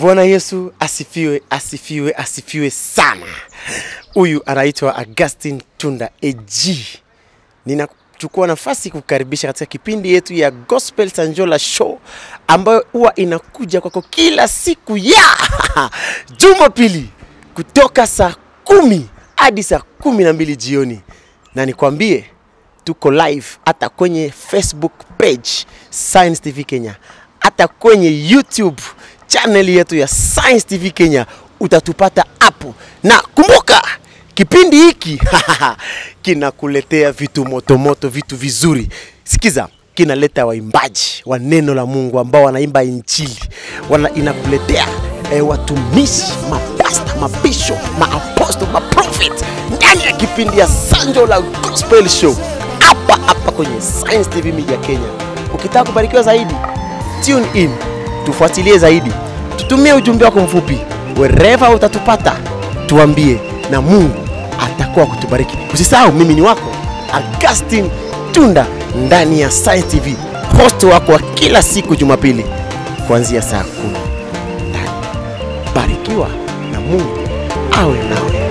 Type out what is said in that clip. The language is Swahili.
Bwana Yesu asifiwe, asifiwe, asifiwe sana. Huyu anaitwa Augustine Tunda AG. Ninachukua nafasi kukaribisha katika kipindi yetu ya Gospel Sanjola Show ambayo huwa inakuja kwako kila siku ya Jumapili kutoka saa kumi hadi saa kumi na mbili jioni, na nikwambie tuko live hata kwenye Facebook page Science TV Kenya, hata kwenye YouTube channel yetu ya Science TV Kenya utatupata hapo, na kumbuka kipindi hiki kinakuletea vitu motomoto, vitu vizuri. Sikiza, kinaleta waimbaji wa neno la Mungu ambao wanaimba injili, wana inakuletea eh, watumishi, mapasta, mabisho, maaposto, maprofit ndani ya kipindi ya Sanjo la Gospel Show hapa hapa kwenye Science TV Media Kenya. Ukitaka kubarikiwa zaidi, tune in, tufuatilie zaidi, tutumie ujumbe wako mfupi wherever utatupata, tuambie na Mungu atakuwa kutubariki. Usisahau, mimi ni wako Augustine Tunda ndani ya Science TV, host wako wa kila siku Jumapili kuanzia saa kumi ndani. Barikiwa na Mungu awe nawe.